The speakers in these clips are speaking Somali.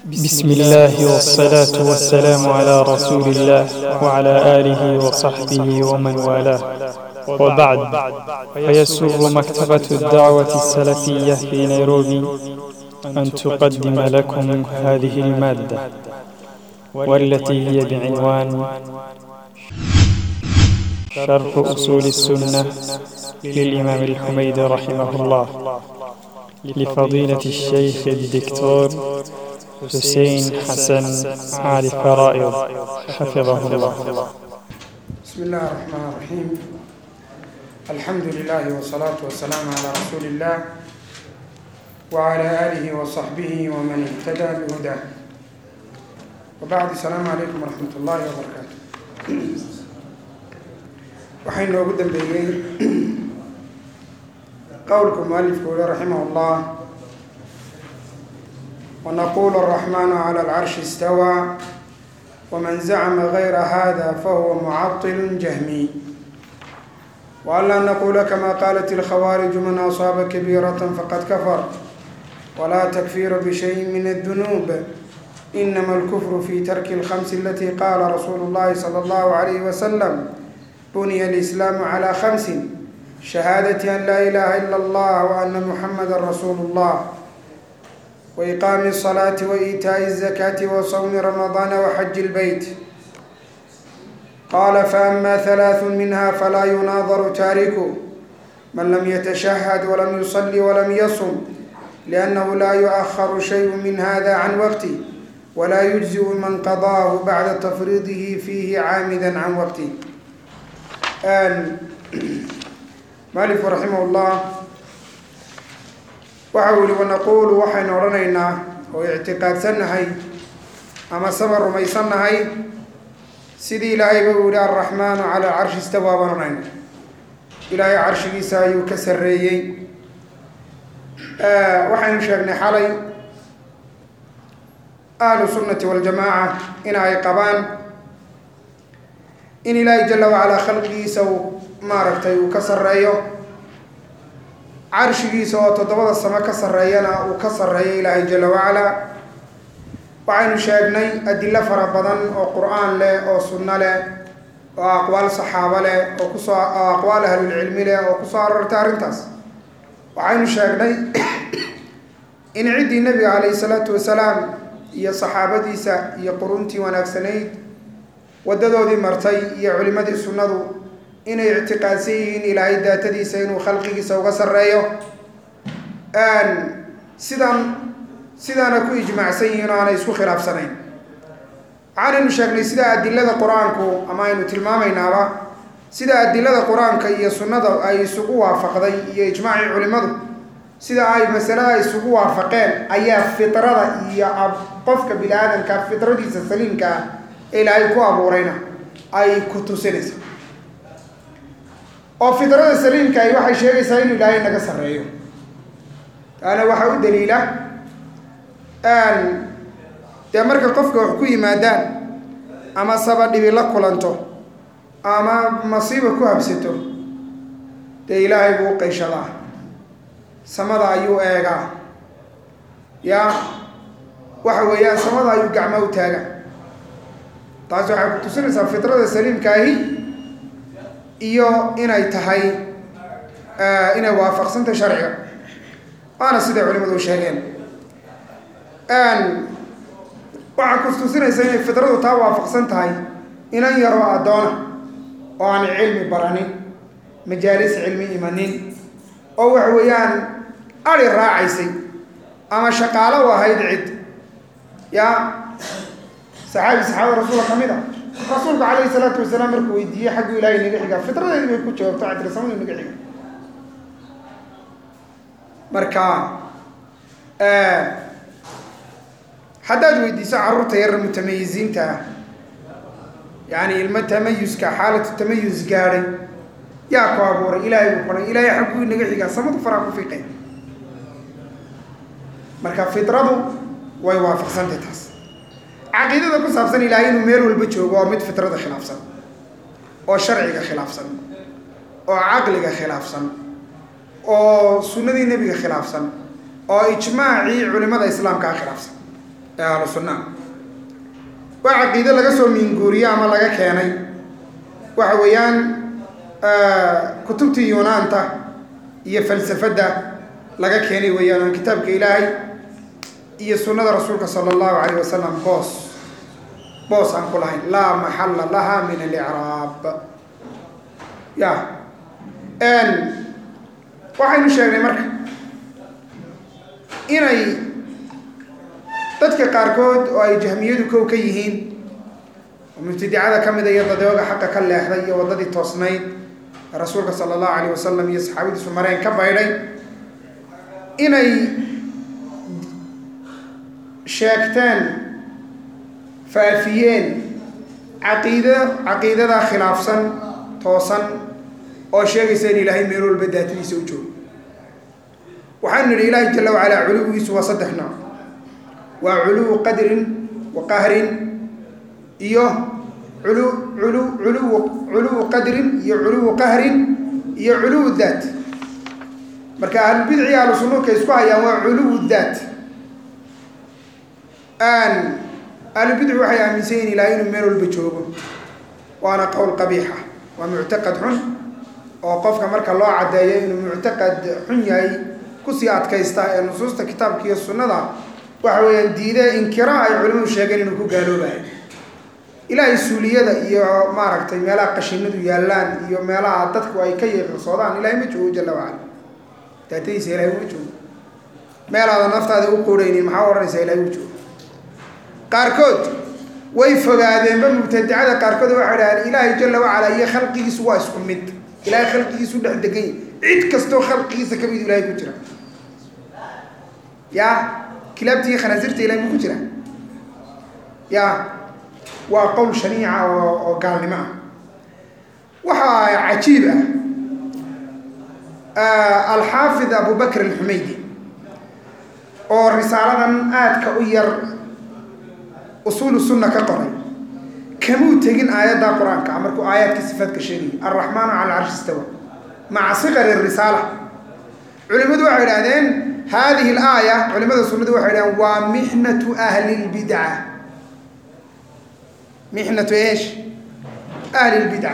بسم الله والصلاة والسلام على رسول الله وعلى آله وصحبه ومن والاه وبعد فيسر مكتبة الدعوة السلفية في نيروبي أن تقدم لكم هذه المادة والتي هي بعنوان شرح أصول السنة للإمام الحميد رحمه الله لفضيلة الشيخ الدكتور حسين حسن علي فرائض حفظه الله بسم الله الرحمن الرحيم الحمد لله والصلاة والسلام على رسول الله وعلى آله وصحبه ومن اهتدى بهداه وبعد السلام عليكم ورحمة الله وبركاته waxay noogu dambeeyey qowlku mualifku uli raximah اllah ونقول الرحمن على العرش استوى ومن زعم غير هذا فهو معطل جهمي وألا نقول كما قالت الخوارج من أصاب كبيرة فقد كفر ولا تكفير بشيء من الذنوب إنما الكفر في ترك الخمس التي قال رسول الله صلى الله عليه وسلم بني الإسلام على خمس شهادة أن لا إله إلا الله وأن محمدا رسول الله وإقام الصلاة وإيتاء الزكاة وصوم رمضان وحج البيت قال فأما ثلاث منها فلا يناظر تاركه من لم يتشهد ولم يصلي ولم يصم لأنه لا يؤخر شيء من هذا عن وقته ولا يجزئ من قضاه بعد تفريضه فيه عامدا عن وقته مالك رحمه الله waxa uu yihi wanaquulu waxaynu odhanaynaa oo ictiqaadsannahay ama saba rumaysannahay sidii ilaahayba uu yihi alraxmaanu cala alcarshi istawaa baan odhanayna ilaahay carshigiisa ayuu ka sarreeyey waxaynu sheegnay xalay ahlu sunnati waljamaaca in ay qabaan in ilaahay jala wacalaa khalqigiisa uu maaragtay uu ka sarreeyo carshigiisa oo toddobada samo ka sarreeyana uu ka sarreeyo ilaahay jala wacalaa waxaynu sheegnay adilo fara badan oo qur-aan leh oo sunno leh oo aqwaal saxaabo leh oo kusoo oo aqwaal ahlulcilmi leh oo kusoo aroortay arrintaas waxaynu sheegnay in ciddii nebiga calayhi salaatu wasalaam iyo saxaabadiisa iyo quruntii wanaagsanayd waddadoodii martay iyo culimadii sunnadu inay ictiqaadsan yihiin ilaahay daatadiisa inuu khalqigiisa uga sarreeyo sidan sidaana ku ijmaacsan yihiin oo aanay isku khilaafsanayn waxaanaynu sheegnay sida adilada qur-aanku ama aynu tilmaamaynaaba sida adilada qur-aanka iyo sunnada ay isugu waafaqday iyo ijmaacii culimadu sida ay masalada isugu waafaqeen ayaa fitrada iyo qofka bini aadamka fitradiisa saliimka ah ee ilaahay ku abuurayna ay ku tusinaysa oo fitrada saliimka ahi waxay sheegaysaa inuu ilaahay naga sarreeyo taana waxaa u daliila dee marka qofka wax ku yimaadaan ama saba dhibi la kulanto ama masiiba ku habsato dee ilaahay buu u qayshadaa samada ayuu eegaa yaa waxa weeyaan samada ayuu gacmo u taaga taasi waxay ku tusinaysaa fitrada saliimkaahi iyo inay tahay inay waafaqsantahay sharciga waana siday culimadu u sheegeen waxaa kustusinaysa inay fitradu taa waafaqsan tahay inan yaroo addoona oo aan cilmi baranin majaalis cilmi imanin oo waxa weeyaan ari raacaysay ama shaqaalo u ahayd cid yaa saxaabi saxaabada rasuulka ka mid a rasuulku calayhi salaatu wasalaam markuu weydiiyey xaggu ilaahay naga xigaa fitradeedi bay ku jawaabto cadrisamadu naga xiga marka haddaad weydiiso carruurta yarra mutamayisiinta ah yacani ilmo tamayuska xaalatu tamayus gaadhay yaa ku abuuray ilaahay buu qoray ilaahay xagguu naga xigaa samadu faraa ku fiiqay marka fitradu way waafaqsantay taas caqiidada ku saabsan ilaahay inuu meel walba joogo waa mid fitrada khilaafsan oo sharciga khilaafsan oo caqliga khilaafsan oo sunnadii nebiga khilaafsan oo ijmaacii culimada islaamkaa khilaafsan ee ahlu sunnaha waa caqiide laga soo miinguuriye ama laga keenay waxa weeyaan kutubtii yunaanta iyo falsafadda laga keenay weeyaan oon kitaabka ilaahay iyo sunnada rasuulka sala allahu calayh wasalam boos boos aan ku lahayn laa maxalla laha min alicraab ya waxaynu sheegnay marka inay dadka qaarkood oo ay jahmiyadu kow ka yihiin oo mubtadicada ka mida iyo dadooga xaqa ka leexday iyo waddadii toosnayd rasuulka sala allahu calayh wasalam iyo saxaabadiisu mareen ka baydhay inay sheegteen faafiyeen caqiida caqiidada khilaafsan toosan oo sheegaysa in ilaahay meel walba daatadiisa u joogo waxaanu nidhi ilaahay jala wacalaa culuwigiisu waa saddex nooc waa culuwu qadrin wa qahrin iyo ulu ulu uluwu culuwu qadrin iyo culuwu qahrin iyo culuwu daat marka ahlulbidci ahlu sunuudka isku hayaan waa culuwu daat ahlulbidci waxay aaminsan yihin ilahay inuu meel walba joogo waana qowl qabiixa waa muctaqad xun oo qofka marka loo caddeeyo inuu muctaqad xun yahay kusii adkaysta ee nusuusta kitaabka iyo sunnada waxa weeyaan diide inkira ay culimadu sheegeen inuu ku gaaloobayo ilaahay suuliyada iyo maaragtay meelaha qashinadu yaallaan iyo meelaha dadku ay ka yeeqirsoodaan ilahay ma joogo jalla wacala daatadiisa ilahay uma joogo meelaada naftaada u quuraynin maxaa odhanaysaa ilahay u joogo qaarkood way fogaadeenba mubtadicada qaarkood waxay dhahdeen ilaahay jalla wacala iyo khalqigiisu waa isku mid ilahay khalqigiisu dhex degan yahy cid kastoo khalqigiisa ka mid ilahay ku jira ya kilaabtii khanaasirta ilahay ma ku jira ya waa qowl shaniica oo oo gaalnimo ah waxaa cajiib ah alxaafid abu bakr alxumaydi oo risaaladan aadka u yar usuulu sunna ka qoray kamuu tegin aayadda qur-aanka markuu aayaadka sifaadka sheegayay alraxmaanu cala carshi istawa maca siqari risaala culimadu waxay idhahdeen hadihi alaaya culimada sunnadu waxay idhahdeen waa mixnatu ahli lbidca mixnatu eesh ahli lbidca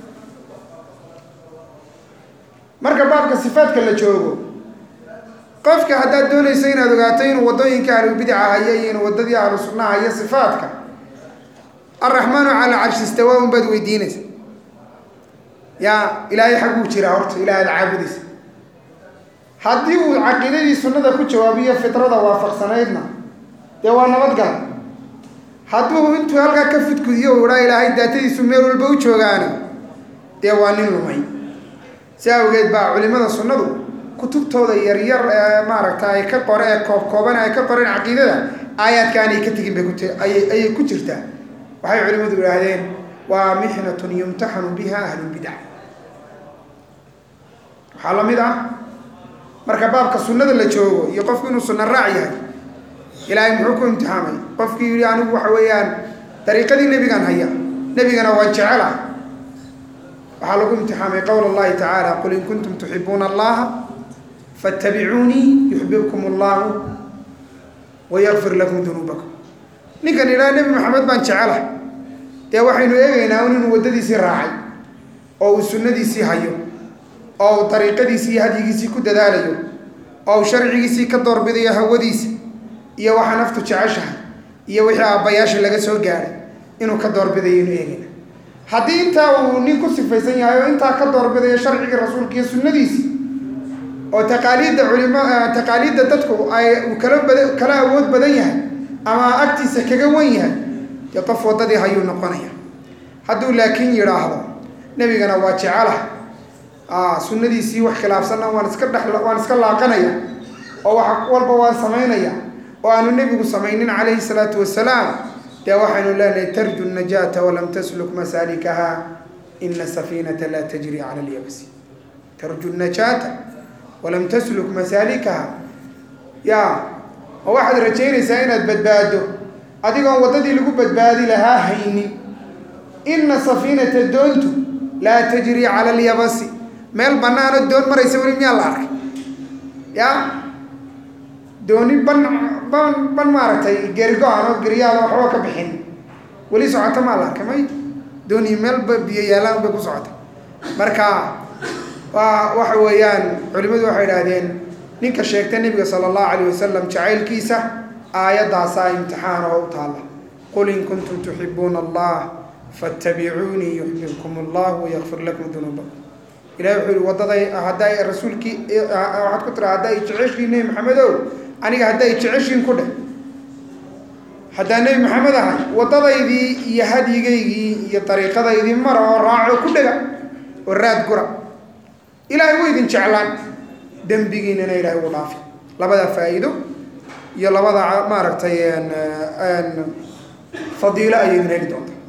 marka baabka sifaadka la joogo qofka haddaad doonayso inaad ogaato inuu waddooyinka ahlulbidca haya iyo inuu waddadii ahlu sunnaha haya sifaadka alraxmaanu cala carshi istawa un baad weydiinaysa yaa ilaahay xagguu jiraa horta ilaah aad caabudaysa haddii uu caqiidadii sunnada ku jawaabiyo fitrada waafaqsanaydna dee waa nabadgala hadduu intuu halkaa ka fudkudiyo u idhaa ilaahay daatadiisu meel walba u joogaani dee waa nin lumay si awgeed baa culimada sunnadu kutubtooda yaryar ee maaragta ay ka qore ee koobkooban ay ka qoreen caqiidada aayaadkaanay ka tegin bay kut ayay ku jirtaa waxay culimadu idhaahdeen waa mixnatun yumtaxanu biha ahlulbidca waxaa la mid ah marka baabka sunnada la joogo iyo qofku inuu sunna raac yahay ilaahay muxuu ku imtixaamay qofkii yidhi anigu waxa weeyaan dariiqadii nebigan haya nebigana waan jecela waxaa lagu imtixaamay qowl allahi tacaala qul in kuntum tuxibuuna allaha fattabicuunii yuxbibkum allahu wayakfir lakum dunuubakum ninkan idhaha nebi maxamed baan jecela dee waxaynu eegaynaa un inuu waddadiisii raacay oo uu sunnadiisii hayo oo uu dariiqadiisii iyo hadyigiisii ku dadaalayo oo uu sharcigiisii ka doorbidayo hawadiisa iyo waxa naftu jeceshahay iyo wixii aabbayaasha laga soo gaadhay inuu ka doorbidayo inu eegayna haddii intaa uu nin ku sifaysan yahay oo intaa ka doorbidayo sharcigii rasuulka iyo sunnadiisii oo taqaaliidda culimo taqaaliidda dadku ay uu kala bada kala awood badan yahay ama agtiisa kaga wan yahay dee qof waddadii hayuu noqonaya hadduu laakiin yidhaahdo nebigana waa jecelah sunnadiisii wax khilaafsanna waan iska dhex waan iska laaqanaya oo wax walba waan samaynaya oo aanu nebigu samaynin calayhi salaatu wasalaam dee waxaynu leenahay tarju najaata walam tasluk masaalikaha ina safiinata laa tajri cala alyabsi tarju najaata walam tasluk masaalikaha ya ma waxaad rajaynaysaa inaad badbaado adigoon waddadii lagu badbaadi lahaa haynin ina safiinata doontu laa tajri cala alyabasi meel bannaano doon maraysa weli miyaa la arkay ya dooni ban ban ban maaragtay geerigo-an oo geriyaada waxba ka bixin weli socota maa la arkay may doonii meelba biyo yaallaan bay ku socota marka waa waxa weeyaan culimmadu waxay idhaahdeen ninka sheegta nebiga sala allahu calayh wasalam jacaylkiisa aayaddaasaa imtixaan oo u taalla qul in kuntum tuxibuuna allah fattabicuunii yuxbibkum allah wayakfir lakum dunuubakum ilahi wuxuu yihi waddaday hadday rasuulkii waxaad ku tira hadday jeceshiin nebi maxamedow aniga hadday jeceshiin ku dheh haddaan nebi maxamed ahay waddadaydii iyo hadyigaygii iyo dariiqadaydii mara oo raaco ku dhega oo raad gura ilaahay wuu idin jeclaan dembigiinana ilaahay uu dhaafi labada faa'iido iyo labada maaragtay fadiilo ayay idin heli doontaa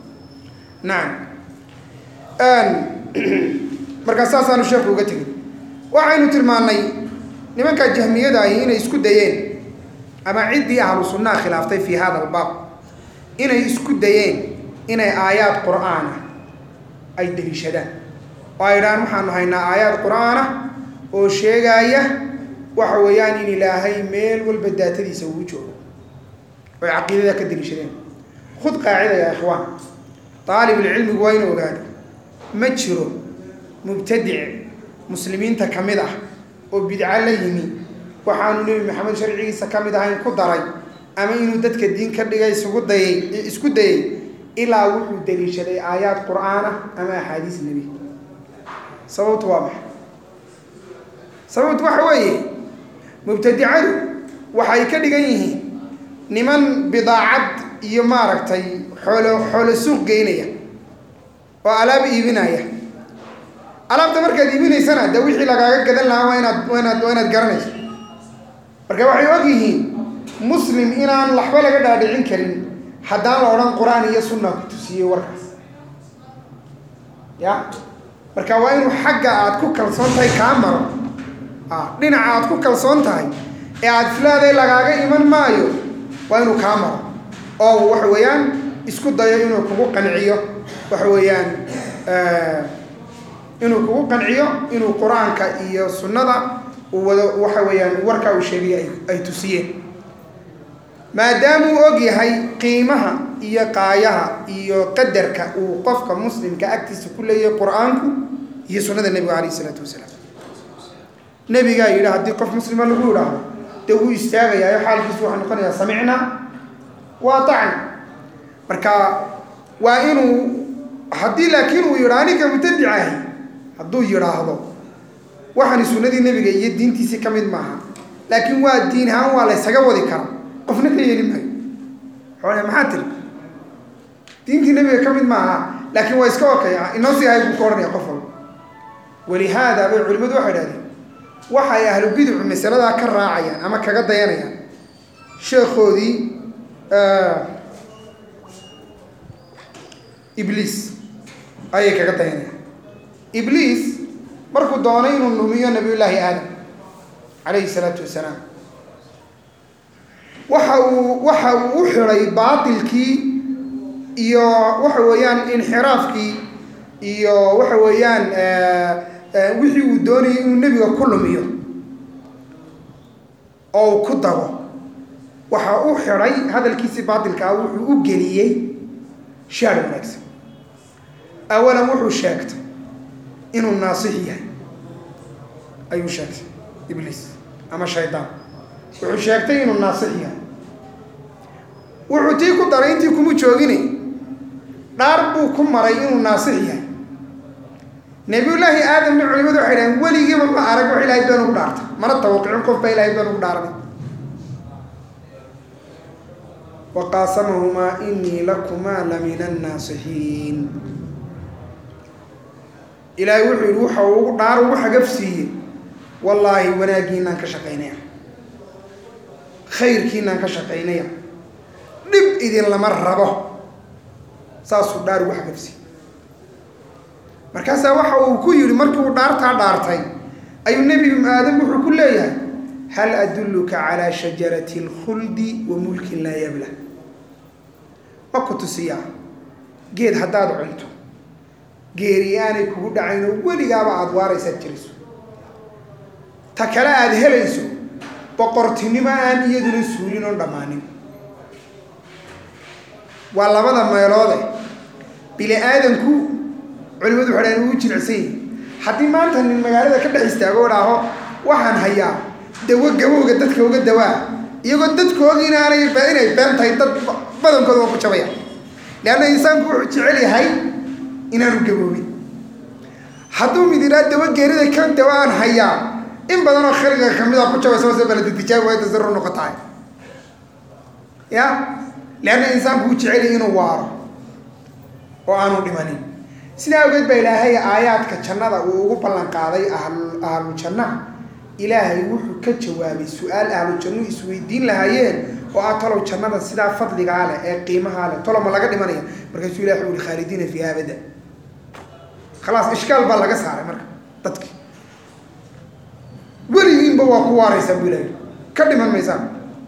nacam markaa saasaanu sheeku uga tegin waxaynu tilmaannay nimankaa jahmiyada ahi inay isku dayeen ama ciddii ahlu sunnaha khilaaftay fii hada albaab inay isku dayeen inay aayaad qur'aana ay deliishadaan oo ay idhahaan waxaanu haynaa aayaad qur'aana oo sheegaaya waxa weeyaan in ilaahay meel walba daatadiisa uu joogo oy caqiidada ka deliishadeen khud qaacida ya ikhwaan aalibulcilmigu waa inu ogaado ma jiro mubtadic muslimiinta ka mid ah oo bidco la yimi waxaanu nebi maxamed sharcigiisa ka mid ahayn ku daray ama inuu dadka diin ka dhigay isugu dayay isku dayay ilaa wuxuu daliishaday aayaad qur'aana ama axaadiis nebi sababtu waa maxay sababtu waxa weeye mubtadicadu waxay ka dhigan yihiin niman bidaacad iyo maaragtay xoolo xoolo suuq geynaya oo alaab iibinaya alaabta markaad iibinaysana de wixii lagaaga gadan lahaa waa inaad waa inaad waa inaad garanayso marka waxay og yihiin muslim inaan waxba laga dhaadhicin karin haddaan la odhan qur-aan iyo sunna ku tusiyey warkaas ya marka waa inuu xagga aad ku kalsoon tahay kaa maro a dhinaca aad ku kalsoon tahay ee aad islaaday lagaaga iman maayo waa inuu kaa maro oo waxa weeyaan isku dayo inuu kugu qanciyo waxa weeyaan inuu kugu qanciyo inuu qur-aanka iyo sunnada uu wado waxa weeyaan warkaa uu sheegay ay ay tusiyeen maadaamuu og yahay qiimaha iyo qaayaha iyo qadarka uu qofka muslimka agtiisa ku leeyahay qur-aanku iyo sunnada nebiga calayh isalaatu wasalaam nebigaa yidhi haddii qof muslima lagu yidhaahdo dee wuu istaagayaa xaalkiisu waxaa noqonayaa samicnaa waa tacna marka waa inuu haddii laakiin uu yidha aniga mubtadicahi hadduu yidhaahdo waxaani sunnadii nebiga iyo diintiisii ka mid maaha laakiin waa diin ahaan waa laysaga wadi karaa qofna ka yeeli maayo xoole maxaa tiri diintii nebiga ka mid maaha laakiin waa iska okaya inoo sii ahay buu ka odhanaya qof walba walihaada bay culimmadu waxay idhahdeen waxay ahlu biducu masaladaa ka raacayaan ama kaga dayanayaan sheekhoodii ibliis ayay kaga dayanayaan ibliis markuu doonay inuu numiyo nabiyullaahi aadam calayhi salaatu wasalaam waxa uu waxa uu u xidhay baatilkii iyo waxa weeyaan inxiraafkii iyo waxa weeyaan wixii uu doonayay inuu nebiga ku lumiyo oo uu ku dago waxa u xidhay hadalkiisii baatilkaa wuxuu u geliyey shaar wanaagsan awalan wuxuu sheegtay inuu naasix yahay ayuu sheegtay ibliis ama shaydaan wuxuu sheegtay inuu naasix yahay wuxuu tii ku daray intii kuma joogine dhaar buu ku maray inuu naasix yahay nabiyullaahi aadamna culimadu waxay dhaheen weligiiba ma arag wax ilahay been ugu dhaartay mana tawaqicin qof baa ilahay been ugu dhaaranay waqaasamahumaa inii lakumaa la min annaasixiin ilaahay wuxuu yidhi waxa ugu dhaar ugu xagafsiiyey wallaahi wanaaggiinaan ka shaqaynaya khayrkiinaan ka shaqaynaya dhib idin lama rabo saasuu dhaar ugu xagafsiiyey markaasaa waxa uu ku yidhi markii uu dhaartaa dhaartay ayuu nebi aadam wuxuu ku leeyahay hal adulluka calaa shajarati alkhuldi wa mulkin laa yabla ma ku tusiyaa geed haddaad cunto geeri aanay kugu dhacayn oo weligaaba aada waaraysaad jiriso ta kale aada helayso boqortinimo aan iyaduna suulin oon dhammaanin waa labada meeloode bini aadanku culimadu waxay dhahan uu jilicsan yahi haddii maanta nin magaalada ka dhex istaago o dhaaho waxaan hayaa dawo gabowga dadka uga dawaa iyagoo dadkooda inaanay inay been tahay dad badankooda waa ku jabaya leanna insaanku wuxuu jecel yahay inaanu gaboobin hadduu mid idhaa dawo geerida ka dawa aan hayaa in badan oo khaliga kamid a ku jabaysa wase baladidijaabi way tasarur noqotahay ya leanna insaanku uu jecel yahay inuu waaro oo aanu dhimanin sidaa awgeed baa ilaahay aayaadka jannada uu ugu ballan qaaday ahlu ahlu jannaha ilaahay wuxuu ka jawaabay su-aal ahlu jannu isweydiin lahaayeen oo ah talow jannada sidaa fadligaa leh ee qiimahaa leh tolo ma laga dhimanaya markaasuu ilahi wuxu uhi khaalidiina fiiha abada khalaas ishkaal baa laga saaray marka dadki weligiinba waa ku waaraysaan buu ilahi ka dhiman maysaan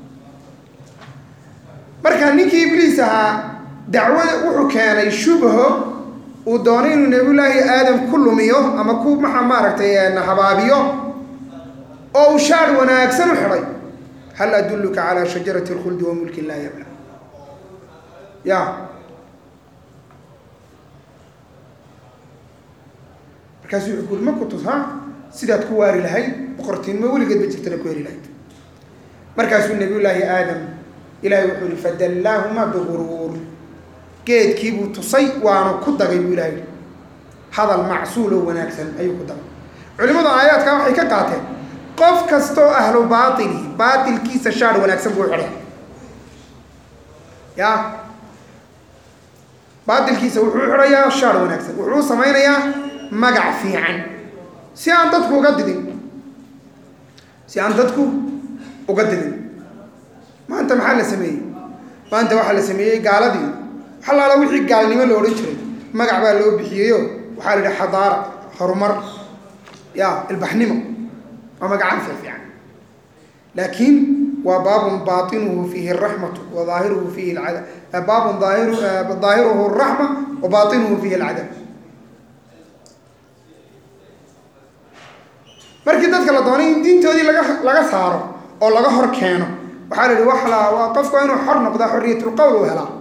marka ninkii ibliis ahaa dacwada wuxuu keenay shubho uu doonay inuu nabiyullaahi aadam ku lumiyo ama ku maa maaragtay habaabiyo oo uu shaar wanaagsan u xidhay hal adulluka calaa shajarati alkhuldi wa mulkin laa yabla ya markaasuu wuxuu kuuri ma ku tus ha sidaad ku waari lahayd boqortinimo weligeed ba jirtana ku heli lahayd markaasuu nabiyullaahi aadam ilahay wuxuu yihi fadallaahuma biguruur geedkiibuu tusay waana ku dagay buu ilahay yihi hadal macsuul oo wanaagsan ayuu ku dagay culimadu aayaadkaa waxay ka qaateen qof kastoo ahlu baatili baatilkiisa shaar wanaagsan buu xidhay ya baatilkiisa wuxuu xidhayaa shaar wanaagsan wuxuu samaynayaa magac fiican si aan dadku uga didin si aan dadku uga didin maanta maxaa la sameeyey maanta waxaa la sameeyey gaaladii waxalaala wixii gaalnimo la odhan jiray magac baa loo bixiyeyo waxaa la yidhi xadaara horumar ya ilbaxnimo waa magacaan fiifiican laakiin waa baabun baatinuhu fiihi araxmatu wa daahiruhu fiihi alcadab baabun daahiru daahiruhu araxma wa baatinuhu fiihi alcadab markii dadka la doonay in diintoodii laga laga saaro oo laga hor keeno waxaa la yihi wax la waa qofku waa inuu xor noqdaa xoriyatulqowl u helaa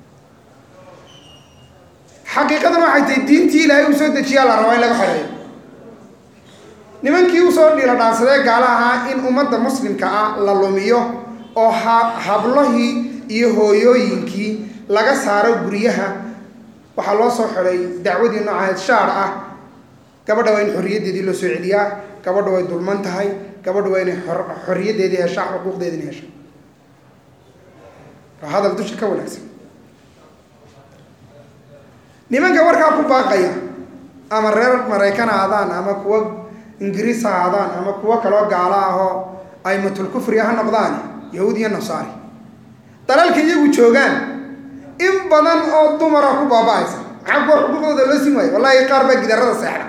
xaqiiqadan waxay tahay diintii ilaahay uu soo dejiyaa la rabaa in laga xoreeyo nimankii usoo dhiila dhaansadee gaala ahaa in ummadda muslimka ah la lumiyo oo ha hablahii iyo hooyooyinkii laga saaro guryaha waxaa loo soo xidhay dacwadii noocaheed shaar ah gabadha waa in xorriyaddeedii loo soo celiyaa gabadha way dulman tahay gabadha waa inay xorriyaddeedii heshaa xuquuqdeedina hesha waa hadal dusha ka wanaagsan nimanka warkaa ku baaqaya ama reer maraykan ha aadaan ama kuwa ingiriis ha aadaan ama kuwo kaloo gaalo ahoo aymatul kufriga ha noqdaan yahuud iyo nasaari dalalka iyagu joogaan in badan oo dumara ku baaba-aysa maxaa kuwa xuquuqdooda loo siin waayo wallahi qaar baa gidarada seexda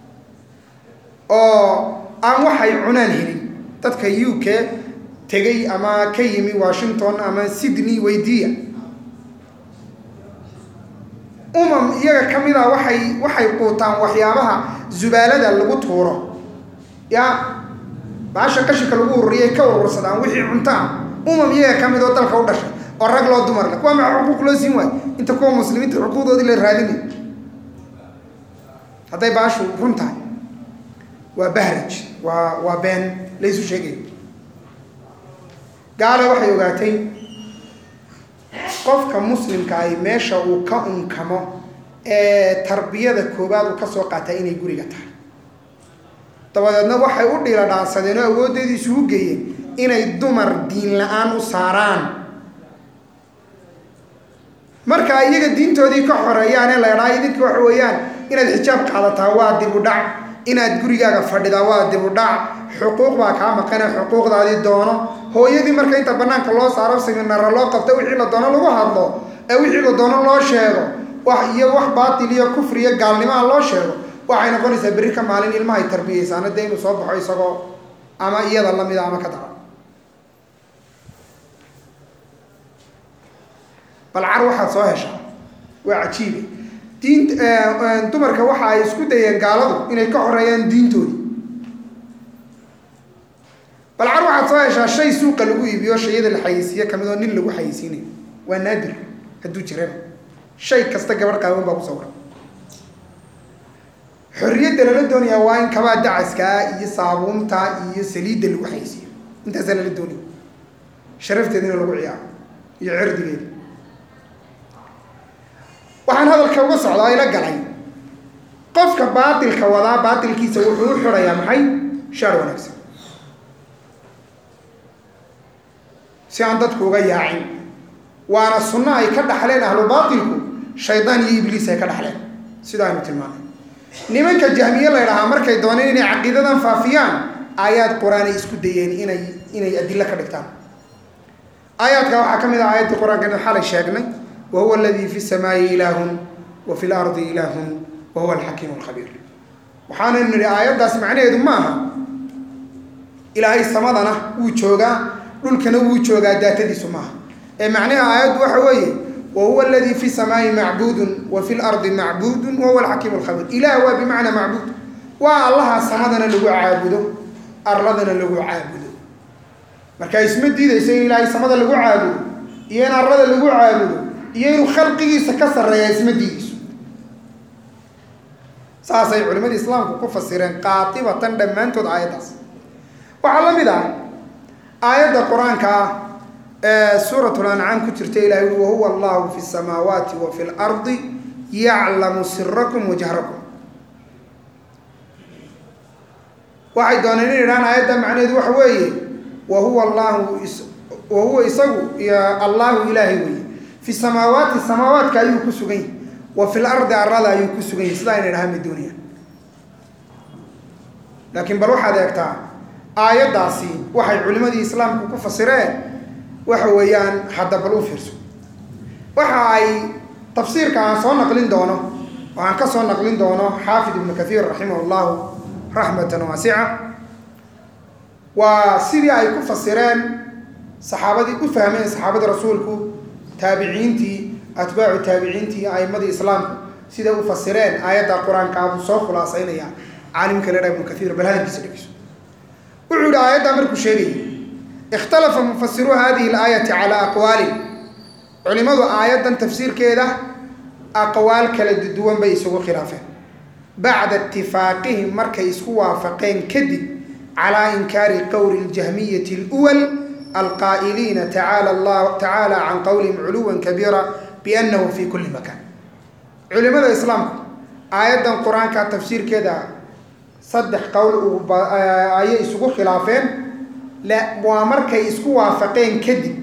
oo aan waxay cunaan helin dadka u k tegay ama ka yimi washington ama sydney weydiiya umam iyaga ka mid a waxay waxay quutaan waxyaabaha zubaalada lagu tuuro ya baasha qashinka lagu ururiyay ka urursadaan wixii cuntaan umam iyaga ka mid oo dalka u dhashay oo rag loo dumar le kuwa maxa xuquuq loo siin waayo inta kuwa muslimiinta xuquuqdoodii la raadinay hadday baashu run tahay waa bahraj waa waa been laysu sheegay gaala waxay ogaatay qofka muslimka ahi meesha uu ka unkamo ee tarbiyada koowaad uu ka soo qaataa inay guriga tahay dabadeedna waxay u dhiila dhaansadeen oo awooddeedii isugu geeyeen inay dumar diin la-aan u saaraan marka iyaga diintoodii ka xoreeyaane la idhaa idinka waxa weeyaan inaad xijaab qaadataa waa dib u dhac inaad gurigaaga fadhidaa waa dib u dhac xuquuq baa kaa maqane xuquuqdaadii doono hooyadii marka inta banaanka loo saaro siminara loo qabto wixii la doono lagu hadlo ee wixii la doono loo sheego wax iyo wax baatil iyo kufri iyo gaalnimaha loo sheego waxay noqonaysaa berri ka maalin ilmahay tarbiyeysaana dee inuu soo baxo isagoo ama iyada lamida ama ka dara bal car waxaad soo heshaa waa cajiibe diin dumarka waxa ay isku dayeen gaaladu inay ka xoreeyaan diintoodii balcar waxaad soo heshaa shay suuqa lagu iibiyo shayada la xayeysiiye kamid oo nin lagu xayeysiinayo waa naadir hadduu jirana shay kasta gabadh qaawan baa ku sawiran xorriyadda lala doonayaa waa in kabaa dacaskaa iyo saabuunta iyo saliidda lagu xayeysiiyo intaasaa lala doonaya sharafteedina lagu ciyaaro iyo cirdigeeda waxaan hadalka uga socdaa ila galay qofka baatilka wadaa baatilkiisa wuxuu u xidhayaa maxay shaar wanaagsan si aan dadku uga yaacin waana sunno ay ka dhaxleen ahlu baatilku shaydaan iyo ibliis ay ka dhaxleen sida aynu tilmaanay nimanka jahmiye la ydhahaa markay dooneen inay caqiidadan faafiyaan aayaad qur-aanay isku dayeen inay inay adilo ka dhigtaan aayaadka waxaa ka mid ah aayaddii qur-aanka xalay sheegnay wa huwa aladii fi samaayi ilaahun wa fi lardi ilaahun wa huwa alxakiimu alkhabiir waxaanaynu nidhi aayaddaas macnaheedu ma aha ilaahay samadana wuu joogaa dhulkana wuu joogaa daatadiisu maaha ee macnaha aayaddu waxa weeye wa huwa aladii fi samaayi macbuudun wa fi lardi macbuudun wa huwa alxakiimu alkhabiir ilaah waa bimacnaa macbuud waa allaha samadana lagu caabudo arladana lagu caabudo marka isma diidayso in ilaahay samada lagu caabudo iyo in arlada lagu caabudo iyo inuu khalqigiisa ka sarreeya isma diidayso saasay culimadii islaamku ku fasireen qaatibatan dhammaantood aayaddaas waxaa la mid ah aayadda qur-aanka ah ee suuratul ancaam ku jirta ilahay ui wahuwa allahu fi samaawaati wa fi lardi yaclamu sirakum wa jahrakum waxay dooneen in idhaan aayadda macnaheedu waxa weeye wa huwa allahu wa huwa isagu allahu ilaahay weeye fi samaawaati samaawaadka ayuu ku sugan yahy wa fi lardi arada ayuu ku sugan yahy sidaa inay dhahaan madooniyaan laakiin bal waxaad eegtaa aayaddaasi waxay culimadii islaamku ku fasireen waxa weeyaan hadda bal u fiirso waxa ay tafsiirka aan soo naqlin doono oo aan ka soo naqlin doono xaafid ibnu kathiir raximah llahu raxmatan waasica waa sidii ay ku fasireen saxaabadii u fahmeen saxaabadii rasuulku taabiciintii atbaacu taabiciintii aimadii islaamku siday u fasireen aayadda qur-aanka buu soo khulaasaynaya caalimka ledha ibnu kathiir bal hadalkiisa dhegeyso wuxuu yihi aayaddaa markuu sheegayay ikhtalafa mufasiruu hadihi alaayati calaa aqwaalin culimadu aayaddan tafsiirkeeda aqwaal kala duwan bay isugu khilaafeen bacda itifaaqihim markay isku waafaqeen kadib calaa inkaari qowli ljahmiyati اlwal alqaa'iliina tacaala llah tacaala can qowlihim culuwan kabiira biannahu fi kuli makan culimada islaamku aayaddan qur-aanka tafsiirkeeda saddex qowl ayay isugu khilaafeen waa markay isku waafaqeen kadib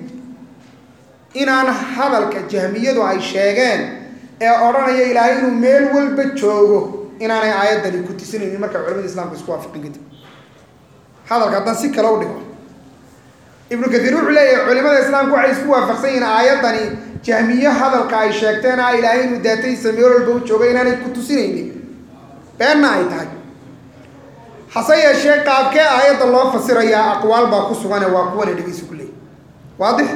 inaan hadalka jahmiyadu ay sheegeen ee odhanaya ilaahay inuu meel walba joogo inaanay aayaddani ku tisinaynin markay culamada islamka isku waafaqeen kadib hadalka haddaan si kale u dhigo ibnu kathiir wuxuu leeyahay culimada islaamka waxay isku waafaqsan yihiin aayaddani jahmiye hadalka ay sheegteen ah ilaahay inuu daatadiisa meel walba u joogo inaanay ku tusinaynin beenna ay tahay hase yeeshee qaabkee aayadda loo fasirayaa aqwaal baa ku sugane waa kuwana dhegeysa ku leeyay waadix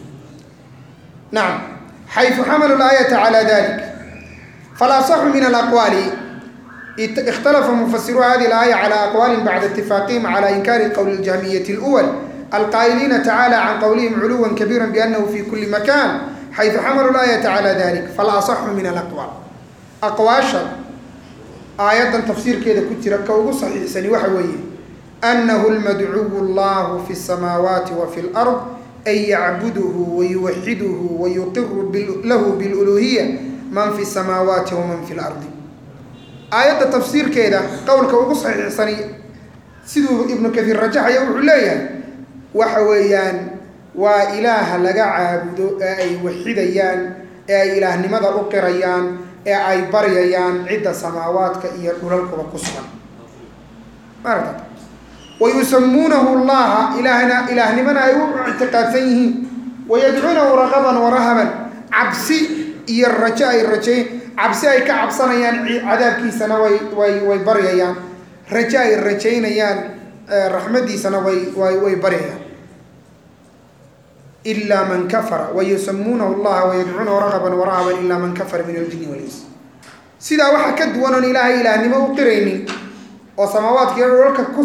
nacam xayثu xamalu اlaayata calى dalik falaaصxu min alaqwaali ikhtalafa mufasiruu hadi اlaaya calى aqwaali bacda itifaaqihim calى inkaari qowli اljahmiyati اlأwal alqaa'iliina tacalى can qowlihim culuwa kabiira bianahu fi kuli makan xayثu xamalu اlaayata calى dalik falaaصxu min alaqwaal aqwaasha aayaddan tafsiirkeeda ku jira ka ugu saxiixsani waxa weeye annahu lmadcuwu allahu fi الsamaawaati wa fi اlأrض an yacbuduhu wayuwaxiduhu wayuqiru lahu biluluhiya man fi الsamaawaati waman fi اlardi aayadda tafsiirkeeda qowlka ugu saxiixsani siduu ibnu kathiir rajaxaya wuxuu leeyahay waxa weeyaan waa ilaaha laga caabudo ee ay waxidayaan ee ay ilaahnimada u qirayaan ee ay baryayaan cidda samaawaadka iyo dhulalkuba ku sugan maarata wayusamuunahu llaha ilaahna ilaahnimana ay u ictiqaadsan yihiin wayadcuunahu raqaban warahaban cabsi iyo rajo ay rajayn cabsi ay ka cabsanayaan cadaabkiisana way way way baryayaan rajo ay rajaynayaan raxmadiisana way way way baryayaan ilaa man kafara wayusamuunahu llaha wayadcuunahu raqaban warahaban ilaa man kafara min aljini walinsi sidaa waxaa ka duwan oon ilaahay ilaahnimo u qiraynin oo samaawaadkiiyo dholka ku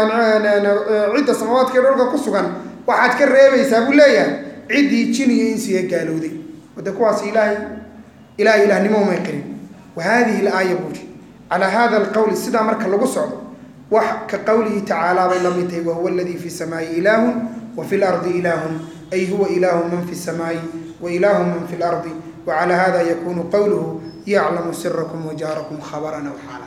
cidda samaawaadkiiyo dholka ku sugan waxaad ka reebaysaa buu leeyahay ciddii jin iyo insiga gaalowday wade kuwaas ilaahay ilahay ilaahnimo umay qirin wa hadihi alaaya buuri calaa hada alqowli sidaa marka lagu socdo wax ka qowlihi tacaala bay la mid tahay wahuwa aladii fi samaa'i ilaahun wa fi lardi ilaahun ay huwa ilaahu man fi samaa'i wa ilaahu man fi lardi wa calaa hada yakunu qowluhu yaclamu sirakum wajaarakum khabaran aw xaala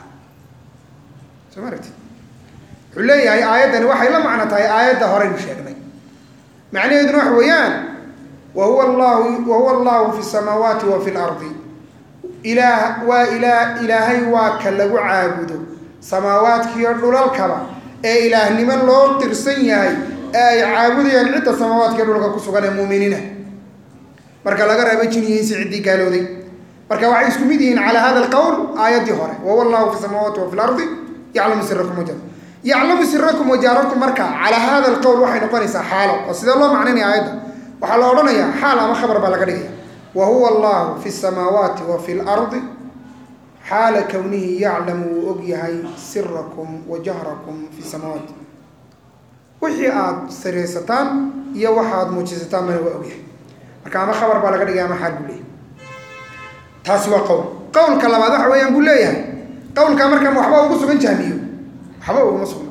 soo ma aragti wuxuu leeyahay aayaddani waxay la macno tahay aayadda horeynu sheegnay macnaheeduna waxa weeyaan wa huwa allahu wa huwa allahu fi samaawaati wa fi lardi ilaah waa ilaa ilaahay waa ka lagu caabudo samaawaadkiiyo dhulalkaba ee ilaahnimo loo qirsan yahay ee ay caabudayaan cidda samaawaadkiiyo dhulka ku sugan ee muuminiina marka laga reebo jiniyiinsi ciddii gaalowday marka waxay isku mid yihiin calaa hada alqowl aayaddii hore wahuwa allahu fi samaawaati wa fi lardi yaclamu sirakum wajar yaclamu sirakum wajaarakum marka calaa hada alqowl waxay noqonaysaa xaalo oo sidee loo macnaynaya aayadda waxaa la odhanayaa xaal ama khabar baa laga dhigaya wa huwa allahu fi samaawaati wa fi lardi xaala kownihi yaclamu wuu og yahay sirakum wa jahrakum fi samaawaat wixii aada sareysataan iyo waxaad muujisataan bana waa ogyahay marka ama khabar baa laga dhigaya ama xaal buu leeyahay taasi waa qowl qowlka labaad waxa weeyaan buu leeyahay qowlkaa markaan waxba ugu sugan jahmiyo waxba uguma sugno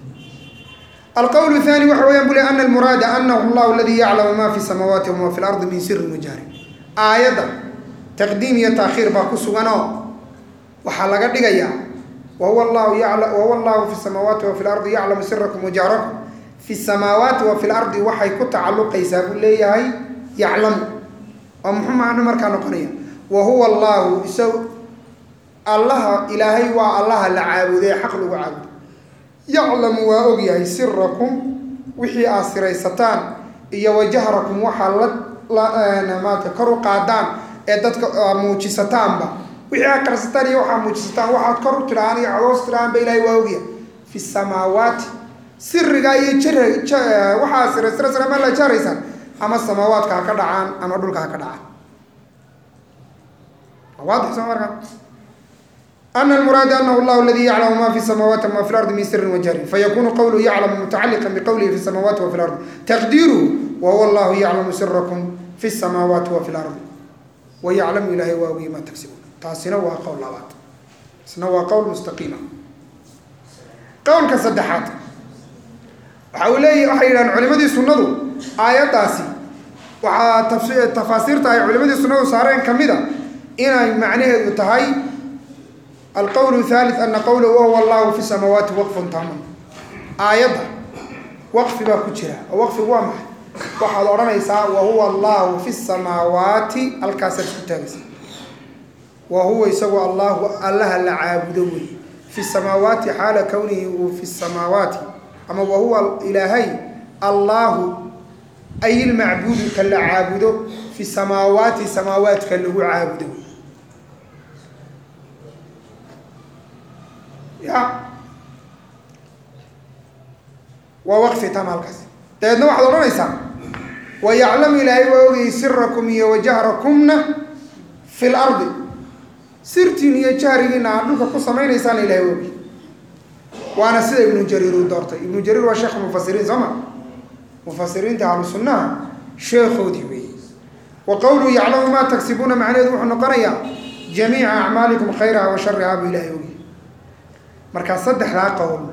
alqowl الثاني waxa weyan bu le ana almuraada anahu اllahu aladi yaclamu ma fi samaawaati wama fi lardi min sirin wajahrin aayadda taqdiim iyo taakhiir baa ku suganoo waxaa laga dhigayaa wahuwa llahu wahuwa allahu fi samaawaati wa fi lardi yaclamu sirakum wajahrakum fi samaawaati wa fi lardi waxay ku tacalluqaysaa buu leeyahay yaclamu oo muxuu macnu markaa noqonaya wa huwa allahu isaw allaha ilaahay waa allaha la caabuday xaq lagu caabudo yaclamu waa ogyahay sirakum wixii aad siraysataan iyo wajahrakum waxaa la maata kor u qaadaan ee dadka muujisataanba wixii aad qarsataan iyo waxaad muujisataan waxaad kor u tidhahaan iyo codoos tidhahaan ba ilahay waa ogyahay fi samaawaati sirigaa iyo jar waxaad siraysiraysan ama la jaraysaan ama samaawaadka ha ka dhacaan ama dhulka ha ka dhacaan waadix soo markaa أن المراad أنه الله الذي يعلم ma في السماوات وma في الأرض من sر وجهر فيkون qwله يعلم متacلقا بqwله في السماوات وفي الأرض تقديره وهو الله يعلم sركم في السماوات وفي الأرض ويعلم ilahy waa ogy ma تgsibun taasina waa qwl labaad isna waa qwl مستقيima qowlka saddexaad waxa uu leeya waxay yidhahan culimadii sunadu aayaddaasi waxaa tafaasiirta ay culimadii sunadu saareen kamida inay macnaheedu tahay alqowl thalith ana qowla wahuwa allahu fi samaawaati waqfun taaman aayadda waqfi baa ku jira oo waqfigu waa maxay waxaad odhanaysaa wahuwa allahu fi samaawaati halkaasaad isku taagaysa wa huwa isagu allahu allaha la caabudo wey fi samaawaati xaala kownihi uu fi samaawaati ama wahuwa ilaahay allahu ay ilmacbuudu ka la caabudo fi samaawaati samaawaadka lagu caabudo wey ya waa waqfi tam halkaas dabeedna waxaad odhanaysaa wa yaclamu ilaahay waa ogayay sirakum iyo wajahrakumna fi lardi sirtiin iyo jahrigiina aad dhulka ku samaynaysaana ilahay waa ogay waana sida ibnu jariir uu doortay ibnu jariir waa sheekh mufasiriin soo ma mufasiriinta ahlu sunnaha sheekhoodii weeyey wa qowluhu yaclamu maa tagsibuuna macnaheedu wuxuu noqonayaa jamiica acmaalikum khayraha wa sharihaa buu ilahay ogay markaa saddexdaa qowl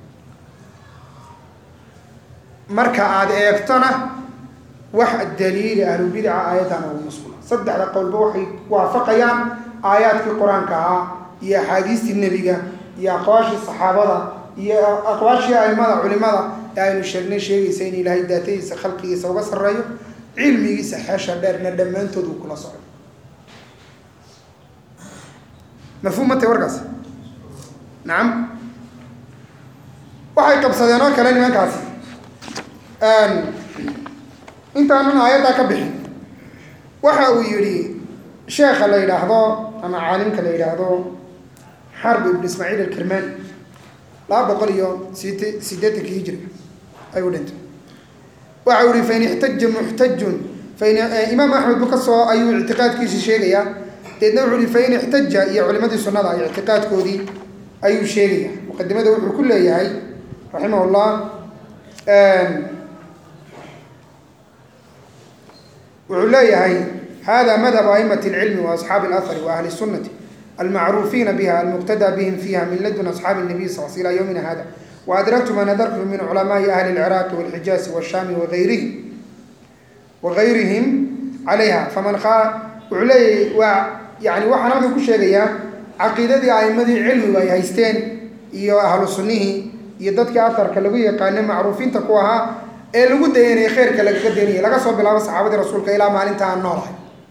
marka aada eegtona wax daliili ahlubidaca aayaddaana uguma sugna saddexda qowlba waxay waafaqayaan aayaadkii qur-aanka ahaa iyo axaadiistii nebiga iyo aqwaashii saxaabada iyo aqwaashii aimada culimada ee aynu sheegnay sheegaysa in ilaahay daatadiisa khalqigiisa uga sarreeyo cilmigiisa xeesha dheerna dhammaantood uu kula socdo mafhuum matay warkaas nacam waxay qabsadeen oo kale nimankaasi intaanan aayaddaa ka bixin waxa uu yidhi sheekha la yidhaahdo ama caalimka la yidhaahdo xarb ibn ismaaciil alkirmani laba boqol iyo sit sideetanki hijriga ayuu dhintay waxa uu yihi fain ixtaja muxtajun fain imaam axmed bu ka soo ayuu ictiqaadkiisi sheegayaa deedna wuxuu yihi fain ixtaja iyo culimadii sunnada ay ictiqaadkoodii ayuu sheegaya muqadimada wuxuu ku leeyahay raximah llah wuxuu leeyahay hada madhab aimati اlcilmi waasxaabi اlahari waahli الsunati almacruufiina biha almuqtada bihim fiha min ladun asxaabi الnabiy sal sl ila ywmina hada waadraktu ma nadartu min culamaai ahli اlciraaqi wاlxijaasi wاshaami waayrihi wagayrihim calayha faman wuxuu leeyahay waa yani waxaan halkan ku sheegayaa caqiidadii aimadii cilmigu ay haysteen iyo ahlu sunnihii iyo dadkii aharka lagu yaqaana macruufiinta ku ahaa ee lagu dayanaya kheyrka lagaga daynaya laga soo bilaabo saxaabadii rasuulka ilaa maalinta aan noolahay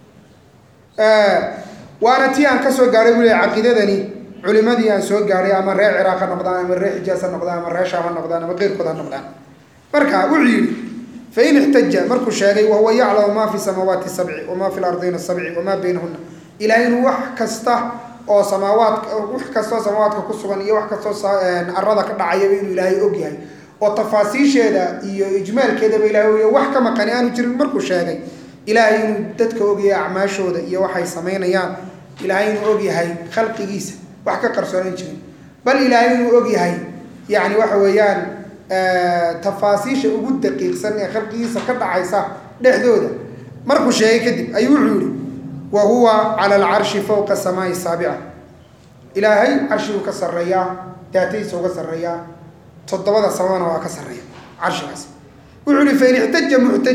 waana tii aan kasoo gaadhay buu leeyahy caqiidadani culimadii aan soo gaadhay ama reer ciraaq ha noqdaan ama reer xijaas ha noqdaan ama reer shaam ha noqdaan ama keyrkood ha noqdaan marka wuxuu yidhi fain ixtaja markuu sheegay wahuwa yaclamu ma fi samaawaati sabci wama fi lardina sabci wamaa baynahuna ilahay inuu wax kasta oo samaawaadka wax kastoo samaawaadka ku sugan iyo wax kastoo arada ka dhacayaba inuu ilaahay og yahay oo tafaasiisheeda iyo ijmaalkeedaba ilahay ogyahay wax ka maqani aanu jirin markuu sheegay ilaahay inuu dadka ogyahay acmaashooda iyo waxay samaynayaan ilaahay inuu og yahay khalqigiisa wax ka qarsoonan jirin bal ilaahay inuu og yahay yani waxa weeyaan tafaasiisha ugu daqiiqsan ee khalqigiisa ka dhacaysa dhexdooda markuu sheegay kadib ayuu wuxuu yihi wa huwa cala alcarshi fowqa samaai saabica ilaahay carshiguu ka sarreeyaa daatadiisa uga sarreeyaa toddobada samana waa ka sarreeya carshigaas wuxuu yihi fain ixtaja muxtaj